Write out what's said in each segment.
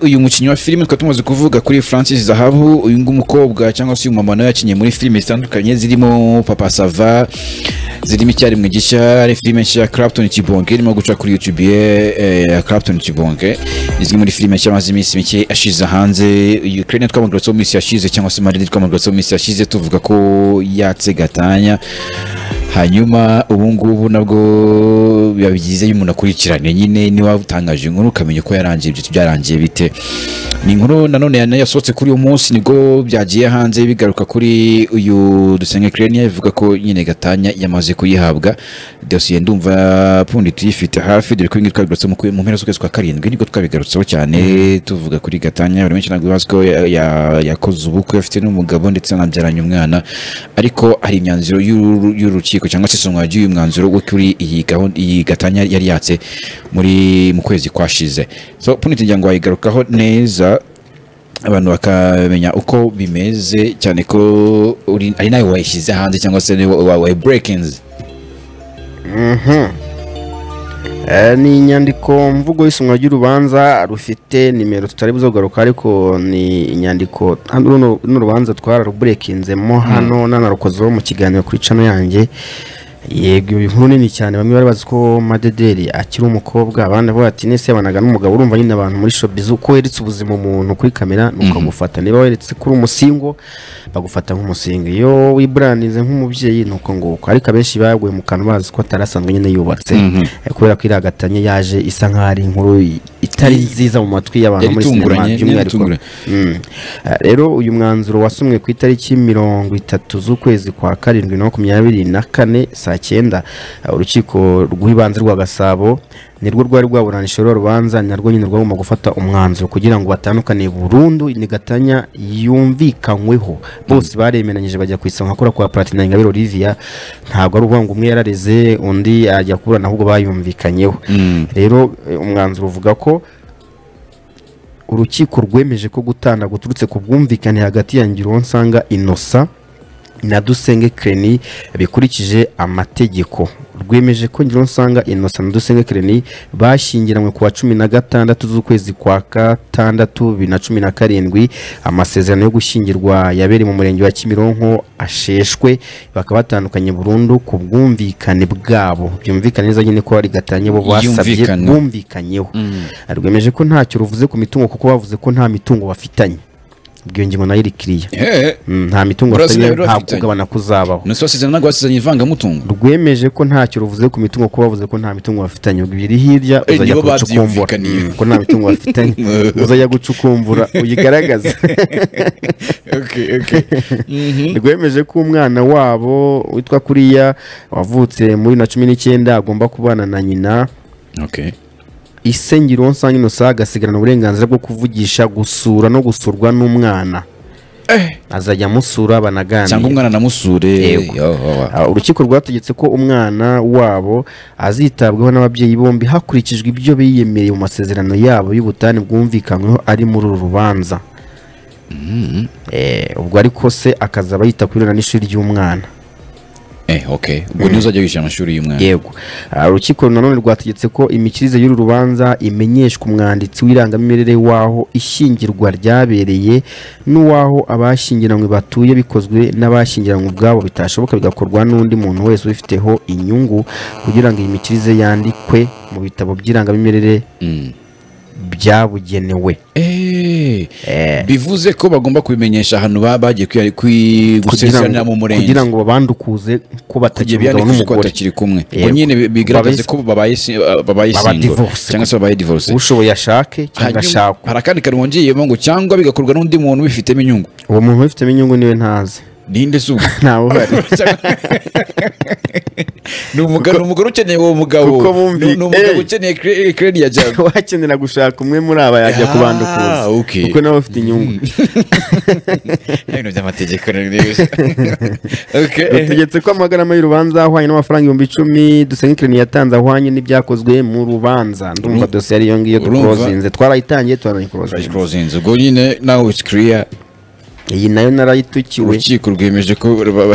uyu mukinnyi wa filime twari tumaze kuvuga kuri francis zahabu uyu nguyu mukobwa cyangwa se uyu mama nawe yakinnye muri filime zitandukanye zirimo papa sava zirimo icyarimwe gishya ari filime nshya ya clapton kibonge irimo guca kuri youtube ye eh, ya clapton kibonge izwi muri filime nshya amaze iminsi mike ashize hanze ukraine twamugarutseho mu minsi yashize cyangwa se madrid twamugarutseho mu minsi yashize tuvuga ko yatse gatanya hanyuma ubu ngubu nabwo biba byiza iyo umuntu akurikiranye nyine niba utangaje inkuru ukamenya uko yarangiye ibyo byarangiye bite ni inkuru nanone yana yasohotse kuri uyu munsi nibwo byagiye hanze bigaruka kuri uyu dusenge kirenia bivuga ko nyine gatanya yamaze kuyihabwa dosiye ndumva pundi tuyifite hafi dore ko ibingibi twabigarutse mu kwe- mu mpera z'ukwezi kwa karindwi nibwo twabigarutseho cyane tuvuga kuri gatanya buri menshi ntabwo bazi ko ya- ya- yakoze ubukwe afite n'umugabo ndetse anabyaranye umwana ariko hari imyanzuro y'uru- y'urukiko cyangwa se isomwa ry'uyu mwanzuro wo kuri iyi gahunda iyi gatanya yari yatse muri mu kwezi kwashize so puniti ngira ngo wayigarukaho neza abantu bakamenya uko bimeze cyane ko uri- ari nawe wayishyize hanze cyangwa se wawe burekinzi Eh, ni inyandiko mvugo y'isomwa ry'urubanza rufite nimero tutari buzogaruka ariko ni inyandiko hano runo runo rubanza twararuburekinzemo hano nanarukozeho mu kiganiro kuri cano yanjye yego iyo nkuru nini cyane bamwe bari bazi ko madederi akiri umukobwa abandi bavuga ati nese yabanaga n'umugabo urumva nyine abantu muri showbiz uko weretse ubuzima umuntu kuri kamera ni ukamufata niba weretse kuri umusingo bagufata nk'umusingo iyo wiburanize nk'umubyeyi ni uko nguko ariko abenshi baguye mu kantu bazi ko atari asanzwe nyine yubatse Eh, kubera ko iriya gatanya yaje isa nk'aho ari inkuru i- itari nziza mu matwi y'abantu yari muri sinema itunguranye, yari by'umwihariko itunguranye. Mm. Ah, rero uyu mwanzuro wasomwe ku itariki mirongo itatu z'ukwezi kwa karindwi na makumyabiri na kane saa cyenda Ah, urukiko rw'ibanze rwa gasabo nirwo rwari rwaburanishije ruriya rubanza narwo nyine rwagomba gufata umwanzuro kugira ngo batandukane burundu ni gatanya yumvikanyweho bose baremeranyije bajya ku isonga kora kwa platina ingabire olivia ntabwo ari ukuvuga ngo umwe yarareze undi ajya kuburana ahubwo bayumvikanyeho rero eh, umwanzuro uvuga ko urukiko rwemeje ko gutana guturutse ku bwumvikane hagati ya ngironsanga inosa na dusenge kreni bikurikije amategeko rwemeje ko ngironsanga inosa na dusenge kreni bashyingiranywe ku wa cumi na gatandatu z'ukwezi kwa gatandatu bibiri na cumi na karindwi amasezerano yo gushyingirwa yabereye mu murenge wa kimironko asheshwe bakaba batandukanye burundu ku bwumvikane bwabo byumvikane neza nyine ko ari gatanye bo basabye Yumvikane. bumvikanyeho rwemeje ko ntacyo ruvuze ku mitungo kuko bavuze ko nta mitungo bafitanye bwiyo ngingo nayo iri kiriya Mm, nta mitungo Burasa bafitanye rero nta bafitanye. kugabana kuzabaho nose wasezerano ntabwo wasezeranye ivangamutungo rwemeje ko ntacyo ruvuze ku mitungo kuko bavuze ko nta mitungo bafitanye ubwo ibiri hirya Eh, uzajya nibo gucukumbura babyumvikaniye. Mm, ko nta mitungo bafitanye uzajya gucukumbura uyigaragaze Okay, okay. Mhm. rwemeje ko umwana wabo witwa kuriya wavutse muri na cumi n'icyenda agomba kubana na nyina Okay. isengero nsanga inosa agasigarana uburenganzira bwo kuvugisha gusura no gusurwa n'umwana azajya amusura cyangwa banaganira umwana namusure Yego. Ah, urukiko rwategetse ko umwana wabo azitabwaho n'ababyeyi bombi hakurikijwe ibyo biyemereye mu masezerano yabo y'ubutane bwumvikanyweho ari muri uru rubanza Eh, ubwo ariko se akazaba yita ku birana n'ishuri ry'umwana ubwo niwe uzajya wishyura amashuri y'umwana yego Ah, urukiko nanone rwategetse ko imikirize y'uru rubanza imenyeshwa umwanditsi w'irangamimerere w'aho ishyingirwa ryabereye n'uwaho abashyingiranywe batuye bikozwe n'abashyingiranywe ubwabo bitashoboka bigakorwa n'undi muntu wese ubifiteho inyungu kugira ngo iyi mikirize yandikwe mu bitabo by'irangamimerere Mm. byabugenewe Eh, Eh. bivuze ko bagomba kubimenyesha ahantu ba- bagiye kwi- kwi- kugira gusezerana mu ngo- murenge kugira ngo babandukuze ko kugira batagira umugabo byandikishe ko n'umugore batakiri kumwe ubwo Yego. nyine bi- bigaragaze Babaye- ko babaye si- uh, babaye Baba single divorce. cyangwa se babaye divorce ushoboye ashake cyangwa Hanyuma, ashakwe hari akandi kantu wongeyemo ngo cyangwa bigakorwa n'undi muntu ubifitemo inyungu uwo muntu ubifitemo inyungu niwe ntazi ninde se uwo? ntawe uhari ni umugabo ni umugore ukeneye uwo mugabo kuko bumvi- Ni- ni umugabo Ey. ukeneye kre- kredi ya jago wakenera gushaka umwe muri aba yajya Ah, kubandukuza okay. kuko nawe ufite inyungu ibintu by'amategeko n'ibindi. Okay. bategetse ko amagarama y'urubanza ahwanye n'amafaranga ibihumbi icumi dusengekereni yatanze ahwanye n'ibyakozwe mu rubanza ndumva dosiye ariyo ngiyo Urumva? dukurozinze twarayitangiye Fresh turanayikurozinze Cross inzu. ubwo nyine nawe it's clear iyi nayo narayitukiwe urukiko rwemeje ko baba-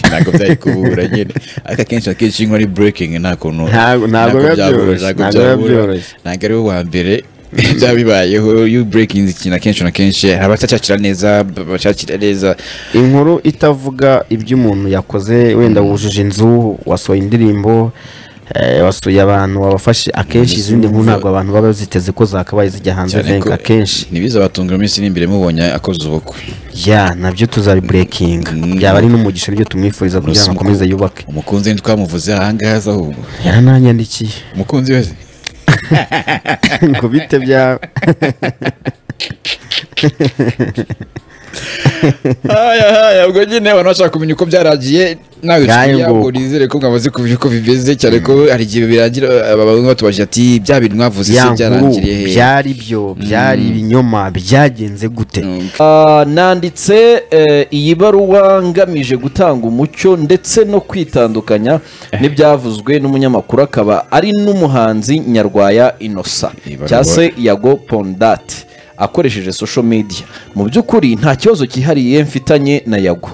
ntabwo byari kubura nyine ariko akenshi akenshi iyo ari breaking nta kuntu Ntabwo- ntabwo biba byabura, byoroshye, ntabwo ntabwo biba byabura. byoroshye. ntabwo ari we wa mbere byaba bibayeho iyo uburekinze ikintu akenshi na kenshi hari abatacakira neza bacakira neza inkuru itavuga ibyo umuntu yakoze wenda wujuje inzu wasohoye indirimbo eh, wasuye abantu wabafashe akenshi izindi nkuru ntabwo abantu baba baziteze ko zakabaye zijya hanze cyane ko venka akenshi ntibizabatungira iminsi iri imbere mubonye akoze ubukwe ya nabyo tuzabiburekinga Mm. byaba ari n'umugisha ibyo tumwifuriza kugira ngo Urusaku. akomeze yubake umukunzi ntitwamuvuze ahangaha aza ahubwo yarananyandikiye umukunzi wese ngo bite byawe haya haya ubwo nyine abantu bashaka kumenya uko byaragiye nawe Ngayo tuya nguko. ngo nizere ko mwamaze kumenya uko bimeze cyane ko hari igihe birangira aba bamwe batubajije ati bya bintu mwavuze ya se nkuru byarangiriye hehe byari byo byari ibinyoma byagenze gute Ah, nanditse eh, iyi baruwa ngamije gutanga umucyo ndetse no kwitandukanya n'ibyavuzwe n'umunyamakuru akaba ari n'umuhanzi nyarwaya inosa Iyi baruwa- cyangwa se yago pondati akoresheje social media mu by'ukuri nta kibazo cyihariye mfitanye na yago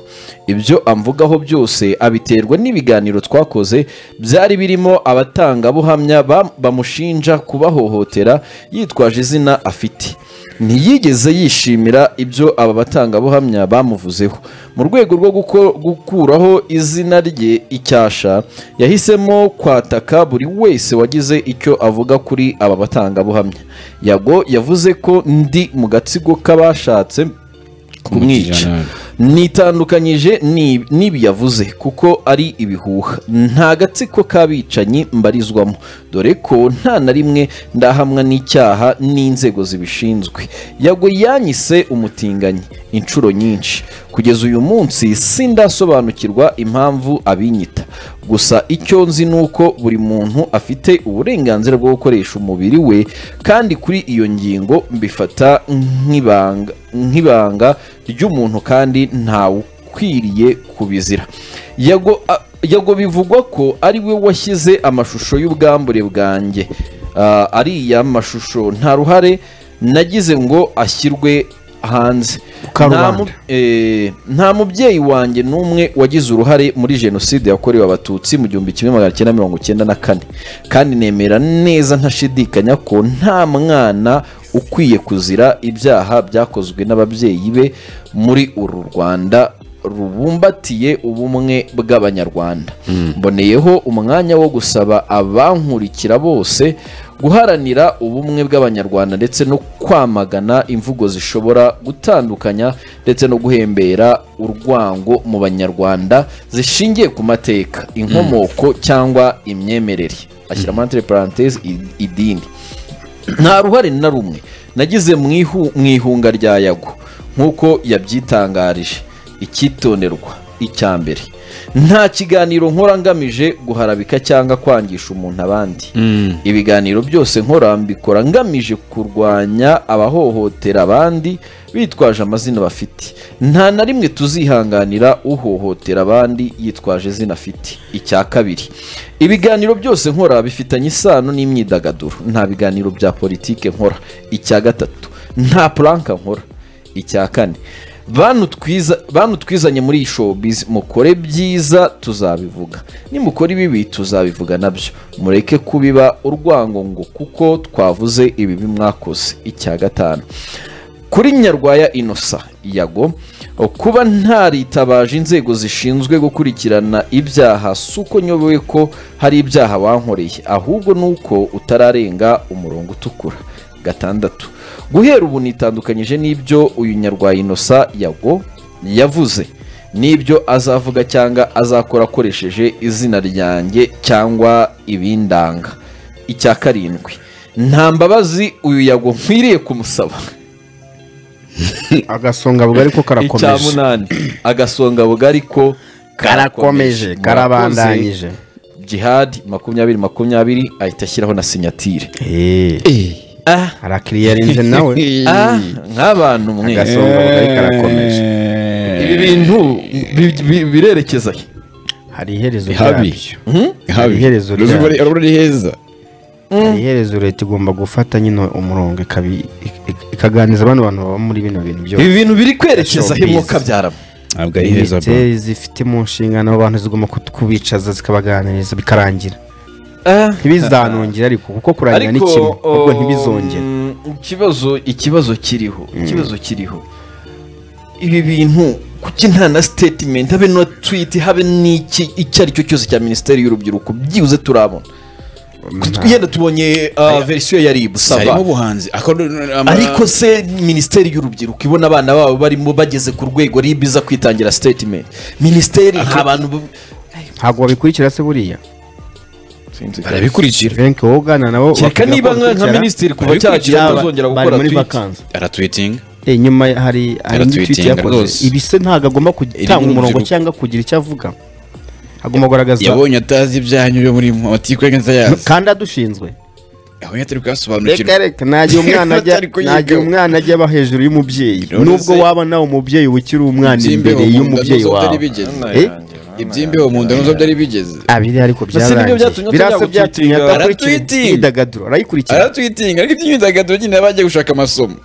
ibyo amvugaho byose abiterwa n'ibiganiro twakoze byari birimo abatangabuhamya ba- bamushinja kubahohotera yitwaje izina afite ntiyigeze yishimira ibyo aba batangabuhamya bamuvuzeho mu rwego rwo guko- gukuraho izina rye icyasha yahisemo kwataka buri wese wagize icyo avuga kuri aba batangabuhamya yago yavuze ko ndi mu gatsiko k'abashatse kumwica nitandukanyije ni- n'ibi yavuze kuko ari ibihuha nta gatsiko k'abicanyi mbarizwamo dore ko nta na rimwe ndahamwa n'icyaha n'inzego zibishinzwe yagwe yanyise umutinganyi inshuro nyinshi kugeza uyu munsi sindasobanukirwa impamvu abinyita gusa icyo nzi ni uko buri muntu afite uburenganzira bwo gukoresha umubiri we kandi kuri iyo ngingo mbifata nk'ibanga nk'ibanga ry'umuntu kandi ntawe ukwiriye kubizira yago a- yago bivugwa ko ari we washyize amashusho y'ubwambure bwanjye Ah, ariya mashusho nta ruhare nagize ngo ashyirwe hanze Karubanda. Nta mu- eh, nta mubyeyi wanjye n'umwe wagize uruhare muri jenoside yakorewe abatutsi mu gihumbi kimwe magana cyenda mirongo cyenda na kane kandi nemera neza ntashidikanya ko nta mwana ukwiye kuzira ibyaha byakozwe n'ababyeyi be muri uru rwanda rubumbatiye ubumwe bw'abanyarwanda mboneyeho umwanya wo gusaba abankurikira bose guharanira ubumwe bw'abanyarwanda ndetse no kwamagana imvugo zishobora gutandukanya ndetse no guhembera urwango mu banyarwanda zishingiye ku mateka inkomoko cyangwa imyemerere ashyiramo entre parenthèses i- idini nta ruhare na rumwe nagize mu ihu- mu ihunga rya yago nk'uko yabyitangarije icyitonderwa icya mbere nta kiganiro nkora ngamije guharabika cyangwa kwangisha umuntu abandi ibiganiro byose nkora mbikora ngamije kurwanya abahohotera abandi bitwaje amazina bafite nta na rimwe tuzihanganira uhohotera abandi yitwaje izina afite icya kabiri ibiganiro byose nkora bifitanye isano n'imyidagaduro nta biganiro bya politike nkora icya gatatu nta puranka nkora icya kane bantu twiza- bantu twizanye muri iyi showbiz mukore byiza tuzabivuga nimukora ibibi tuzabivuga nabyo mureke kubiba urwango ngo kuko twavuze ibibi mwakoze icya gatanu kuri nyarwaya inosa yago kuba ntaritabaje inzego zishinzwe gukurikirana ibyaha si uko nyobewe ko hari ibyaha wankoreye ahubwo ni uko utararenga umurongo utukura gatandatu guhera ubu nitandukanyije n'ibyo uyu nyarwaya inosa yago yavuze n'ibyo azavuga cyangwa azakora akoresheje izina ryanjye cyangwa ibindanga icya karindwi nta mbabazi uyu yago nkwiriye kumusaba agasonga bugari ko icya karakomeje munani agasonga bugari ko karakomeje karabandanyije jihadi makumyabiri makumyabiri ahita ashyiraho na sinyatire Eh, ah, hari akiriya arinze nawe ah, nk'abantu mwe Agasonga. ibi bintu bi- bi- birerekeza he? hari iherezo Habi. ryabyo Hari iherezo Ruzi ryabyo. buri- ruri heza hari iherezo leta igomba gufata nyine umurongo ikabi- ik- ik- ikaganiriza abandi bantu baba muri bino bintu byose ibi bintu biri kwerekeza he Showbiz. mwuka byarama ntabwo ari heza bro leta zifite mu nshingano abantu zigomba kubicaza zikabaganiriza bikarangira Ah. ntibizanongere ariko kuko kurangira ni kimwe ahubwo um, ntibizongere ikibazo ikibazo kiriho ikibazo kiriho ibi bintu kuki nta na sitetimenti habe na twiti habe n'iki icyo ari cyo cyose cya minisiteri y'urubyiruko byibuze turabona yenda tubonye ah, verisiyo ya ribu harimo saba ubuhanzi Ako- ama- ariko se minisiteri y'urubyiruko ibona abana babo barimo bageze ku rwego rib iza kwitangira sitetimenti minisiteri abantu bu- ntabwo babikurikira se buriya barabikurikira venke wowe ugana nabo kereka bakubwira niba ko nka- nka bakurikira. minisitiri kuva Abikurikira cyagira Yaba- atazongera bari gukora muri twiti vacances. aratwitinga Eh, inyuma hari hari Yaratwitinga tweet yakoze rwose. ibi se ntabwo agomba Iri gutanga ni umurongo urubyiruko. cyangwa kugira icyo avuga agomba kugaragaza yabonye atazi ibyanyu byo muri matikwega nzayazi kandi adushinzwe yabonye atari reka kuyasobanukirwa reka ntajya umwana ajya Atari kuyigaho. ntajya umwana ajya aba hejuru y'umubyeyi Rero nubwo se- waba nawe umubyeyi ukiri umwana imbere Iby'imbeho mu nda y'umubyeyi n'izo byari wawe bigeze. Eh? iby'imbeho mu nda nizo byari bigeze Ah, biri ariko Gusa si nibyo byarangiye byatumye birasa atajya byatumye gutwitinga. adakurikira Aratwitinga. imyidagaduro arayikurikira aratwitinga ariko iby'imyidagaduro nyine yaba agiye gushaka amasomo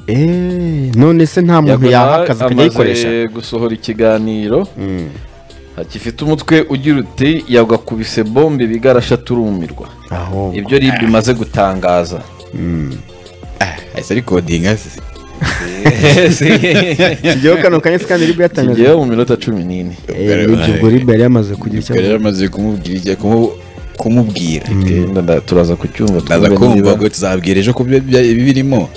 Eh, none se nta muntu yaha akazi akajya ayikoresha amaze gusohora ikiganiro Mm. gifite umutwe ugira uti yagakubise bombe bigarasha turumirwa aho ibyo rib imaze gutangaza ahise ari kodinga se tugeho kano kanya se kandi ribwo yatangaje tugeyeho mu minota cumi n'ine Eh, nibyo ubwo ribwo yari yamaze kugira icyo yari avuga amaze kumubwira kumu- kumubwira Genda nda- turaza kucyumva ndaza twumve kumva niba- ngo tuzabwira ejo kubyo birimo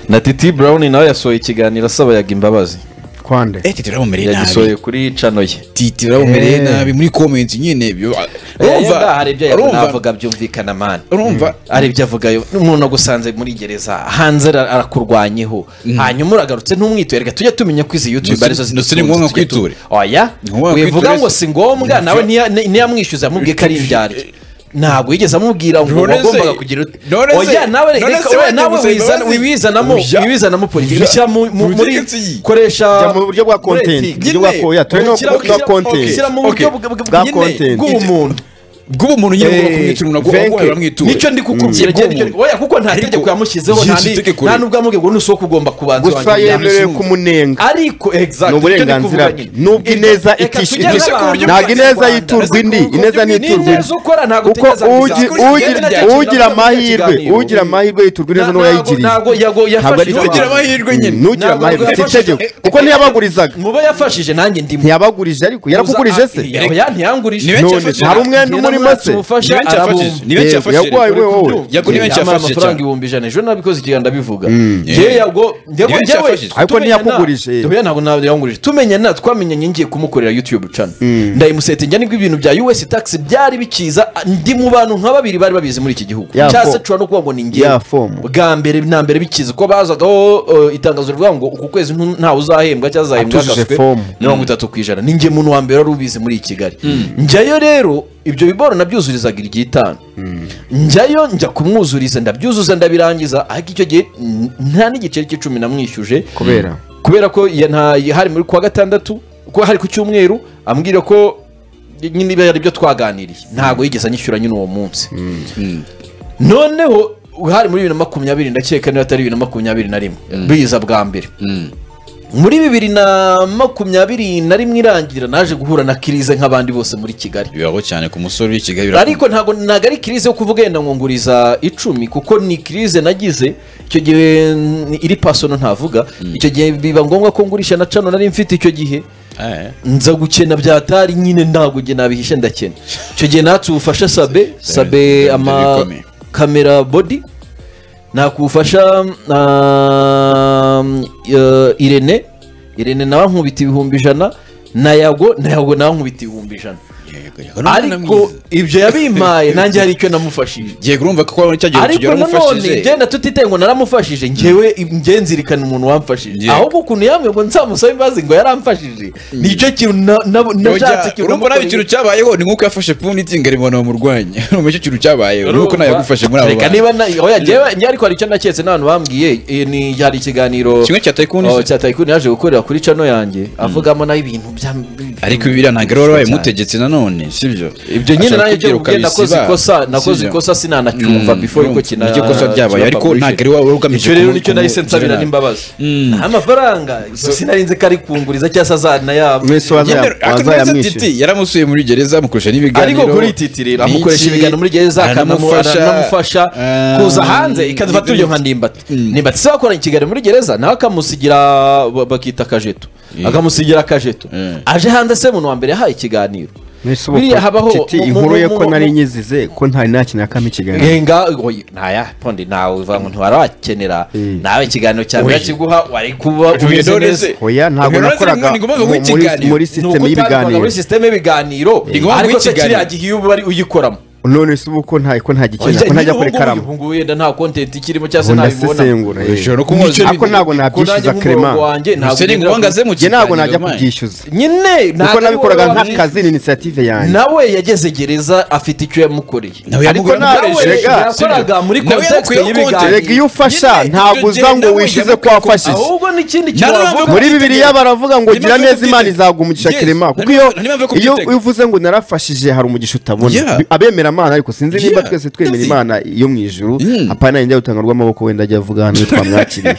na titi burawuni nawe yasohoye ikiganiro asaba yaga imbabazi kwande eh titi uramumereye nabi yagisohoye kuri cano ye titi uramumereye Eh. nabi muri komenti nyine ibyo yenda hari ibyo yakoze urumva navuga byumvikana mani urumva hari ibyo avuga yo umuntu agusanze muri gereza hanze ara- arakurwanyeho hanyuma uragarutse ntumwitore reka tujye tumenya ko izi yutube Ndetse- arizo ndetse zidutunze, ni ngombwa tujye tu- kwitore. oya Ni ngombwa wivuga kwitore ngo se. si ngombwa nawe niya- ni- niyamwishyuza yamubwiye ko ari ibyaryo ntabwo yigeze amubwira ngo None se- wagombaga kugira ut- none se- oya nawe none reka- se oya, wajya nawe gusaba wizana- imbabazi? wibizanamo Uja- wibizanamo politiki uja- bishyira mu- mu- muri ubutegetsi. koresha Jya mu buryo bwa muri content, ethique. buryo bwa Nyine, koya, tore no- ushyira- no- ushyira- no content. ushyira mu buryo Okay. bw- bw- Bwa nyine content. bw'umuntu bw'umuntu nyine ugomba kumwitura umuntu agomba Venke. guhora amwitura nicyo ndi kukubwira Mm. ryo nicyo oya kuko nta tegeko yamushyizeho nta Yes, ni- itegeko nta rero. nubwo yamubwiye ngo nusohoka ugomba kubanza gusa wanjye yemerewe yamusunze. kumunenga ariko exact Ni uburenganzira bwe. Nubwo ineza itishe- itishe ntabwo ineza yiturwa indi ineza ntiturwa indi kuko ugi- ugi- ugira amahirwe ugira amahirwe yiturwa ineza n'uwo yayigiriye Ntabwo ari yafashije Ugira itegeko. abantu. amahirwe nyine. N'ugira Ntabwo amahirwe si yafashije. itegeko kuko ntiyabagurizaga mu bo yafashije nanjye ndimo ntiyabagurije ariko yarakugurije se Uza- oya, ntiyangurije Ni benshi None, yafashije. hari umwenda Ngenda umurimo se nsumufasha, Ni benshi arabumva. yafashije. Ni benshi Yego, yafashije. yarwaye we Yego, wowe ni benshi Yampaye yafashije amafaranga cyane. ibihumbi ijana ejo nabikoze ikiganiro ndabivuga Yeah. njyewe Ni benshi njyewe yafashije. Ariko tumenya ntiyakugurije. na- Oya, ntabwo ntabwo yangurije tumenye na twamenyanye ngiye kumukorera youtube cana ndayimusetinga nibwo ibintu bya us tax byari bikiza a- ndi mu bantu nka babiri bari babizi muri iki gihugu Ya cyangwa se fo- nshobora no kuvuga ngo ni ngewe ya fomu. bwa mbere na mbere bikiza ko bazagaho uh, itangazo rivuga ngo uku kwezi ntu- ntawe uzahembwa cyangwa azahembwa Atujuje agasuwe fomu. mirongo itatu ku ijana ninjye muntu wa mbere wari ubizi muri kigali njyayo rero ibyo biboro nabyuzurizaga iryitanu njyayo njya kumwuzuriza ndabyuzuza ndabirangiza ariko icyo gihe n- nta n'igiceri cy'icumi namwishyuje kubera kubera ko ya- nta- ya- hari muri kuwa gatandatu ko hari ku cyumweru ambwira ko nyine ibi ari byo twaganiriye ntabwo yigeze anyishyura nyine uwo munsi noneho hari muri bibiri na makumyabiri ndakeka niba atari bibiri na makumyabiri na rimwe biza bwa mbere muri bibiri na makumyabiri na rimwe irangira naje guhura na kirize nk'abandi bose muri kigali bibaho cyane ku musore w'i kigali ariko ntabwo ntabwo ari kirize yo kuvuga yenda nkunguriza icumi kuko ni kirize nagize icyo gihe mm, iri pasono ntavuga icyo gihe biba ngombwa ko ngurisha na cano nari mfite icyo gihe nza gukena byatari nyine ntabwo njye nabihishe ndakena icyo gihe natse ubufasha sabe sabe Ndabyo ama bikomeye. kamera body nakufasha um, uh, irene irene nawe ankubita ibihumbi ijana na yago na yago nawe ankubita ibihumbi ijana ariko ibyo yabimpaye nanjye hari icyo namufashije giye kurumva ko cya gihe ariko tugera nanone umufashije genda tutitaye ngo naramufashije ngewe njye nzirikana umuntu wamfashije Yego. ahubwo ukuntu yambwiye ngo nzamusabe imbabazi ngo yaramfashije nicyo kintu na- na- nashatse Burya, urumva nabi ikintu cyabayeho ni nk'uko yafashe pundi itinga ribona umurwanya urumva icyo kintu cyabayeho ni uko nawe yagufashe muri abo reka bantu niba na- oya, njyewe- njyewe ariko hari icyo naketse n'abantu bambwiye eh, ni hari ikiganiro kimwe cya tayikuni oh, cya tayikuni yaje gukorera kuri cano yanjye avugamo nayo ibintu bya ariko ibi biriya ntabwo ari wowe wabimutegetse none sibyo ibyo nyine Ashaka nanjye cyo kubwira mubwiye nakoze ukabisiba, ikosa nakoze sibyo? ikosa sinanacyumva Mm, before ko urumva, kina niryo kosa ryabaye, kina ariko published. ntabwo ari wowe ugamije icyo rero kumu- nicyo nahise kumu- nsabira kumu- n'imbabazi amafaranga gusa sinarinze ko ari kunguriza cyangwa se azana yabo mwese Yemewe- waza- akamwiza wazayamwishyura titi yaramusuye muri gereza amukoresha n'ibiganiro ariko kuri titi rero Iki, amukoresha ibiganiro muri gereza aranamufasha, akanamufasha ah, kuza hanze ikadufa n'ibindi tujyo nka ndimbati ndimbati se wakoranye ikiganiro muri gereza nawe akamusigira ba- bakita akajeto akamusigira akajeto Mm. aje hanze se muntu wa mbere yahaye ikiganiro Mwese biriya habaho titi mu- mu- inkuru ye mu- ko mu- nari nyizize ko ntari nakinakamo ikiganiro ngenga oyi, ntaya pondi nawe uva ngo ntiwari wakenera Mm. nawe ikiganiro cya mbere Oyi. kiguha wari kuba Uyu umeze none neza se- oya ntabwo Uyu none se nakoraga ni ngombwa guha mu- muri- ikiganiro. muri Ni sisiteme uko y'ibiganiro utarwaga muri sisiteme y'ibiganiro Ni ngombwa ariko se kuyikiganira. kiriya gihe iyo uba uri- uyikoramo none se ubu ko nta ko ntagikenera ko ntajya kuri ubu karamu ngubu wenda nta kontenti ikirimo cyangwa se ubu ntabibona ndasesengura eh. Ushobora no kumwoza Nicyo- ariko ibintu. ntabwo nabyishyuza krema Ese ni ngombwa ze mu njye ntabwo kiganiro, najya man. kubyishyuza nyine kuko ntabwo ari nabikoraga wowe wabyize. nk'akazi ni inisiyative yanjye nawe yageze gereza afite icyo yamukoreye nawe Ariko yamugura nawe amukoresha. rega, yakoraga muri Nawe context yamukuyeho y'ibiganiro. context. rega iyo ufasha Nyine, ntabwo ibyo uza ngo genda wishize wujya ko mu- wafashije ahubwo n'ikindi Nari navuga cyavuga muri bibiliya baravuga ngo Nimpamvu gira neza yo imana kubyitega. izaguha umugisha Yes. kirema Nimpamvu- kuko iyo nimpamvu yo iyo kubyitega. iyo uvuze ngo narafashije hari umugisha utabona Yeah. Bi- abemera imana ariko sinzi niba Yeah. twese twemera That's it. imana yo mu ijuru Mm. apana yenda gutanga rw'amaboko wenda ajya avuga hano twamwakiriye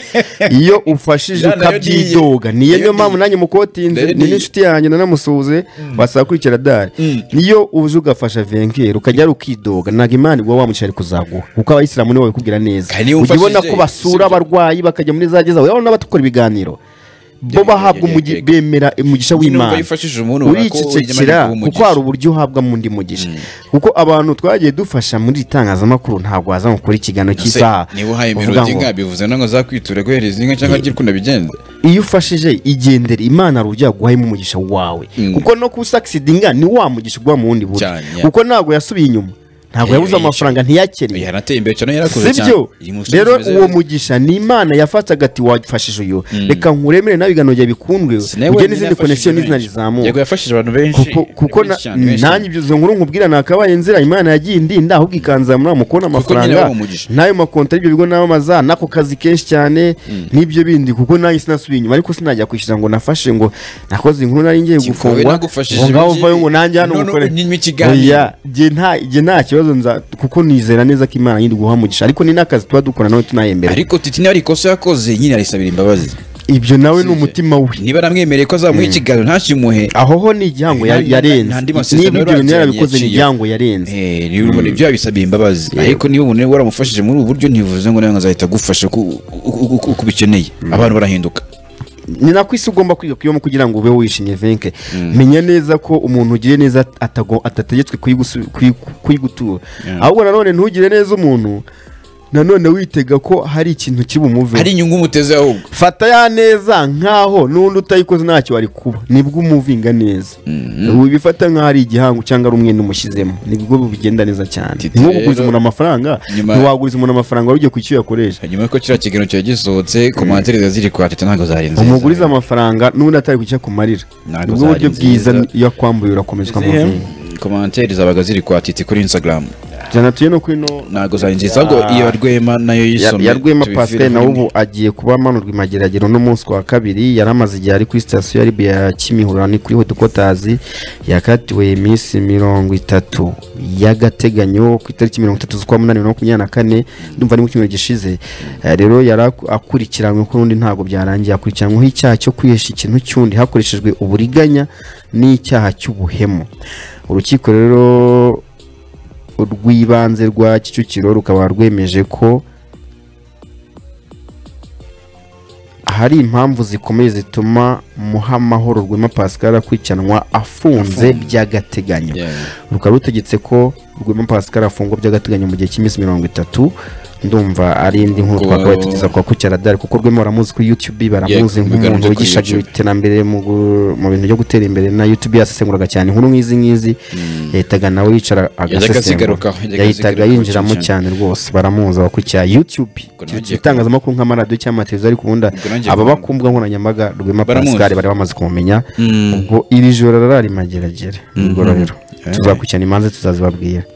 iyo umfashije Yeah, nayo niye. ukabyidoga niyo Nayo niyo mpamvu niye. nanjye mukotinze Nayo ni niye. n'inshuti yanjye nanamusuhuze basaba kurikira dare niyo uje ugafasha venkeri ukajya ukidoga ntabwo imana igwa wamukiye ari kuzaguha kuko abayisilamu nibo babikubwira neza Kandi niyo ujya ubona umfashije, ko basura sibyo? abarwayi bakajya muri za gereza urabona n'abatukora ibiganiro bo Yego, yego, bahabwa umugi- yego. bemera umugisha Sinumva w'imana yifashishije umuntu wako uricecekera w'inyamibwa w'umugisha. kuko hari uburyo uhabwa mu ndi mugisha kuko abantu twagiye dufasha muri iri tangazamakuru ntabwo waza ngo ukore ikiganiro Se, cy'isaha niba uhaye uvuga imirodi ngo, inka bivuze nango zakwitura guhereza inka cyangwa ry'uko unabigenza iyo ufashije igendere imana hari uburyo yaguhayemo umugisha wawe Mm. kuko no kusakisidinga ni wa mugisha uguha mu wundi buryo Cyane, yeah. kuko ntabwo yasubiye inyuma ntabwo Eh, yabuze yishyuye. amafaranga ntiyakennye yarateye imbere cyane yarakoze cyane sibyo Iyi musozi rero imeze uwo neza. mugisha ni imana yafataga ati wafashije uyu reka nkuremere nawe ibiganiro byawe bikundwe Si nawe ujye wenyine n'izindi yafashije konekiyo n'izina benshi. rizamuka Yego, yafashije abantu benshi kuko kuko na- benshi cyane, benshi cyane. nanjye ibyo izo nkuru nkubwira nakabaye inzira imana yagiye indinda ahubwo ikanzamura muri mu kubona nyine amafaranga wabaha umugisha. n'ayo makonti y'ibyo bigo namamaza n'ako kazi kenshi cyane n'ibyo bindi kuko nanjye sinasubiye inyuma ariko sinajya kwishyura ngo nafashe ngo nakoze inkuru nari ngiye Sikowe gufungwa nagufashije ngo ngaho ibingibi. uvayo ngo nanjye hano None ngukore unyime ikiganiro. Oya, jye nta jye nta kibazo nza kuko nizera neza ko imana nyiri guha umugisha ariko ni n'akazi tuba dukora nawe tunahembera ariko titi niba ari ikosa yakoze nyine arisabira imbabazi ibyo nawe ni umutima we niba aramwemereye ko azamuha ikiganiro ntakimuhe aho ho ni igihango ya- Nta- nta- yarenze nta andi masezerano niba ibyo yaragiranye bintu yarabikoze ni yaciyeho. igihango yarenze Eh, niba ubona ibyo yabisabiye imbabazi ariko niba umuntu rero waramufashije muri ubu buryo ntibivuze ngo nawe ngo azahita agufasha uko uko- uko- uko ubikeneye abantu barahinduka ni nako isi ugomba kwiga kuyibamo kugira ngo ube wishimye venke menya neza ko umuntu ugiriye neza atago- atategetswe kuyigusu- kuyigu- kuyigutura ahubwo nanone ntugire neza umuntu nanone witega ko hari ikintu hari kibumuveho inyungu umuteze ahubwo fata ya neza nkaho n'undi utayikoze ntacyo wari kuba nibwo umuvinga neza ubifata nkaho ari igihango cyangwa ari umwenda umushyizemo nibwo bigenda neza cyane Titi nko kuguriza rero- umuntu amafaranga Nyuma- ntiwaguriza umuntu amafaranga wari ugiye ku icyo yakoresha hanyuma yuko kiriya kiganiro cyari gisohotse komantere ziba ziri kwa teta ntabwo zarenze umugurize amafaranga n'undi atari kucya kumarira Ntabwo nibwo buryo zari bwiza nziza. iyo akwambuye urakomeza ukamuvinga komantere zabaga ziri kwa titi kuri instagram jana tuye no kwino ntabwo zari nziza ahubwo Ya- iyo rwema nayo ya- yisomye ya rwema tubivire pasiteri muri nawe mwe. ubu agiye kuba amanurwa imageragero n'umunsi wa kabiri yari amaze igihe ari kuri sitasiyo ya ribiya ya kimihurura ni kuri hodukotazi yakatiwe iminsi mirongo itatu y'agateganyo ku itariki mirongo itatu z'ukwa munani bibiri na makumyabiri na kane ndumva ari mu cyumweru gishize Eh, rero yari aku- akurikiranywe ko n'undi ntabwo byarangiye akurikiranyweho icyaha cyo kwihesha ikintu cy'undi hakoreshejwe uburiganya n'icyaha cy'ubuhemu urukiko rero rw'ibanze rwa kicukiro rukaba rwemeje ko hari impamvu zikomeye zituma muhamahoro rwema pascal akurikiranwa afunze by'agateganyo Yeah. rukaba rutegetse ko rwema pascal afungwa by'agateganyo mu gihe cy'iminsi mirongo itatu ndumva ari indi nkuru Ko- twakabaye tugeza kwa kucyara kuko rwema baramuzi kuri youtube baramuzi Yego, bigaragara nk'umuntu kuri wigishaga YouTube. iterambere mu gu- mu bintu byo gutera imbere na youtube yasesenguraga cyane inkuru nk'izi ngizi yahitaga nawe yicara agasesengura azigarukaho, yajyaga yahitaga azigarukaho yinjiramo cyane. cyane rwose baramuzi abakurikira youtube nanjye Iki- itangazamakuru nk'amaradiyo cyangwa amateleviziyo ariko ubundi Ubwo nanjye aba kumva. bakumbuga nkoranyambaga rwema Baramuzi. pascal bari bamaze kumumenya Mm. ubwo iri joro rarari mageragere mu igororero tuzakurikirana imanza tuzazibabwira